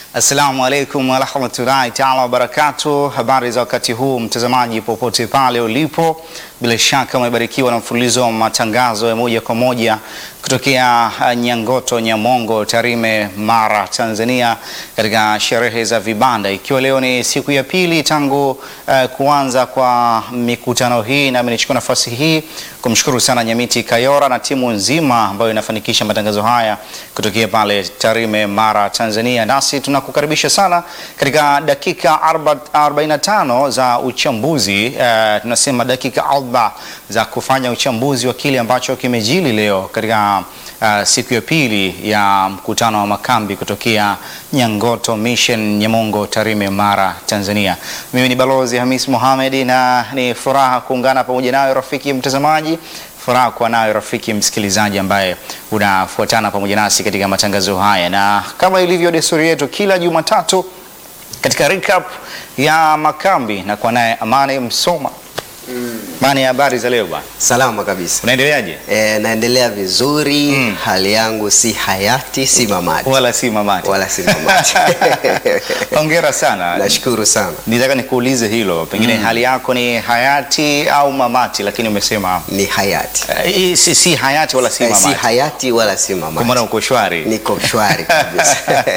Assalamu alaikum warahmatullahi taala wabarakatuh. Habari za wakati huu, mtazamaji popote pale ulipo, bila shaka umebarikiwa na mfululizo wa matangazo ya moja kwa moja kutokea uh, Nyangoto, Nyamongo, Tarime, Mara, Tanzania, katika sherehe za vibanda, ikiwa leo ni siku ya pili tangu uh, kuanza kwa mikutano hii, nami nichukua nafasi hii kumshukuru sana Nyamiti Kayora na timu nzima ambayo inafanikisha matangazo haya kutokea pale Tarime, Mara, Tanzania. Nasi tunakukaribisha sana katika dakika 45 za uchambuzi uh, tunasema dakika alba za kufanya uchambuzi wa kile ambacho kimejili leo katika uh, siku ya pili ya mkutano wa makambi kutokea Nyangoto Mission, Nyamongo, Tarime, Mara, Tanzania. Mimi ni Balozi Hamis Mohamed na ni furaha kuungana pamoja nayo rafiki mtazamaji furaha kuwa nayo rafiki msikilizaji ambaye unafuatana pamoja nasi katika matangazo haya, na kama ilivyo desturi yetu kila Jumatatu katika recap ya makambi na kwa naye Amani Msoma. Amani, habari za leo bwana, Salama kabisa. unaendeleaje? E, naendelea vizuri Mm. hali yangu si hayati si mamati Wala si mamati. wala si mamati. Hongera sana. Nashukuru sana. Nitaka nikuulize hilo, pengine hali yako ni hayati au mamati, lakini umesema Ni hayati eh, hii si, si hayati wala si Eh, si mamati, hayati wala si kwa maana mamati, uko shwari. niko shwari kabisa.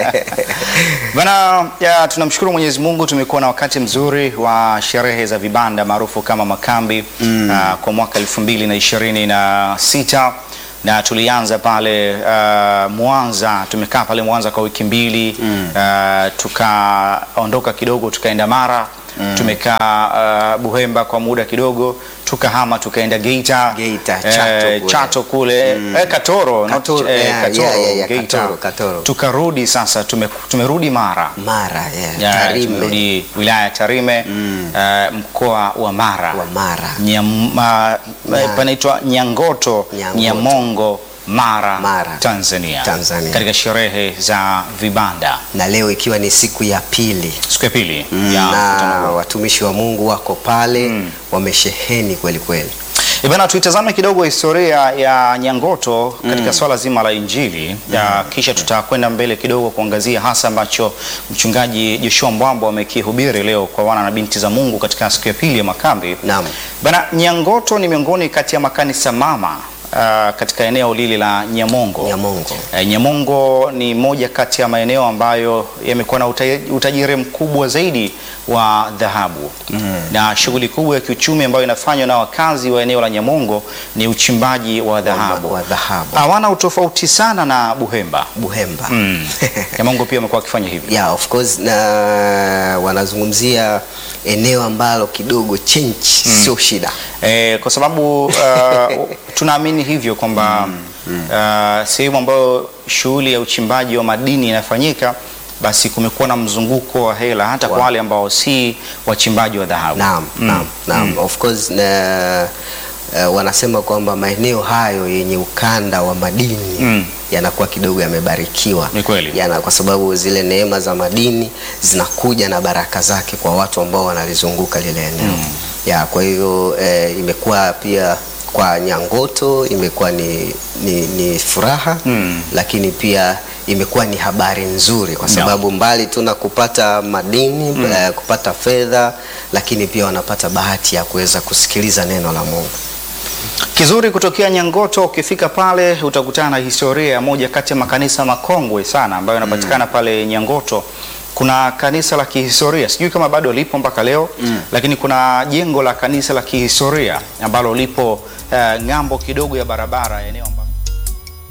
Bana, ya, tunamshukuru Mwenyezi Mungu, tumekuwa na wakati mzuri wa sherehe za vibanda maarufu kama makambi ah, kwa mwaka elfu mbili na ishirini na sita na tulianza pale ah, Mwanza. Tumekaa pale Mwanza kwa wiki mbili ah, tukaondoka kidogo tukaenda Mara tumekaa ah, Buhemba kwa muda kidogo, tukahama tukaenda Geita, Geita, eh, Chato kule. Chato kule eh, Katoro, not- Katoro, eh, yeah, Katoro, yeah, yeah, yeah, Geita. Katoro, Katoro. Tukarudi sasa, tume, tumerudi Mara Mara yeah. Ya, Tarime tumerudi wilaya ya Tarime eh, mkoa wa Mara, wa Mara Nyam, ma, Nya- panaitwa Nyangoto, Nyangoto. Nyamongo, Mara, Mara, Tanzania, Tanzania. katika sherehe za vibanda na leo ikiwa ni siku ya pili siku ya pili ya na mkutano huu. watumishi wa Mungu wako pale wamesheheni kweli kweli. Eh, Bana, tuitazame kidogo historia ya Nyangoto katika swala zima la Injili ya kisha tutakwenda mbele kidogo kuangazia hasa ambacho mchungaji Joshua Mbwambo amekihubiri leo kwa wana na binti za Mungu katika siku ya pili ya makambi. Naam. Bana, Nyangoto ni miongoni kati ya makanisa mama ah, katika eneo lile la Nyamongo. Nyamongo. Eh, Nyamongo ni moja kati ya maeneo ambayo yamekuwa na uta- utajiri mkubwa zaidi wa dhahabu na shughuli kubwa ya kiuchumi ambayo inafanywa na wakazi wa eneo la Nyamongo ni uchimbaji wa dhahabu. wa dhahabu. Hawana utofauti sana na Buhemba. Buhemba. Mm. Nyamongo pia wamekuwa wakifanya hivyo. Yeah, of course na wanazungumzia eneo ambalo kidogo change sio shida. Eh, kwa sababu uh, tunaamini hivyo kwamba uh, sehemu ambayo shughuli ya uchimbaji wa madini inafanyika basi kumekuwa na mzunguko wa hela hata kwa Wa- wale ambao si wachimbaji wa dhahabu. Naam, naam, naam. Of course na uh, wanasema kwamba maeneo hayo yenye ukanda wa madini Mm. yanakuwa kidogo yamebarikiwa. Ni kweli. Yana, kwa sababu zile neema za madini zinakuja na baraka zake kwa watu ambao wanalizunguka lile eneo. Ya, kwa hivyo eh, imekuwa pia kwa Nyangoto imekuwa ni, ni, ni furaha Mm. lakini pia imekuwa ni habari nzuri kwa sababu mbali tu na kupata madini eh, kupata fedha, lakini pia wanapata bahati ya kuweza kusikiliza neno la Mungu. Kizuri kutokea Nyangoto, ukifika pale utakutana na historia ya moja kati ya makanisa makongwe sana ambayo yanapatikana pale Nyangoto. Kuna kanisa la kihistoria, sijui kama bado lipo mpaka leo lakini kuna jengo la kanisa la kihistoria ambalo lipo eh, ng'ambo kidogo ya barabara eneo ambalo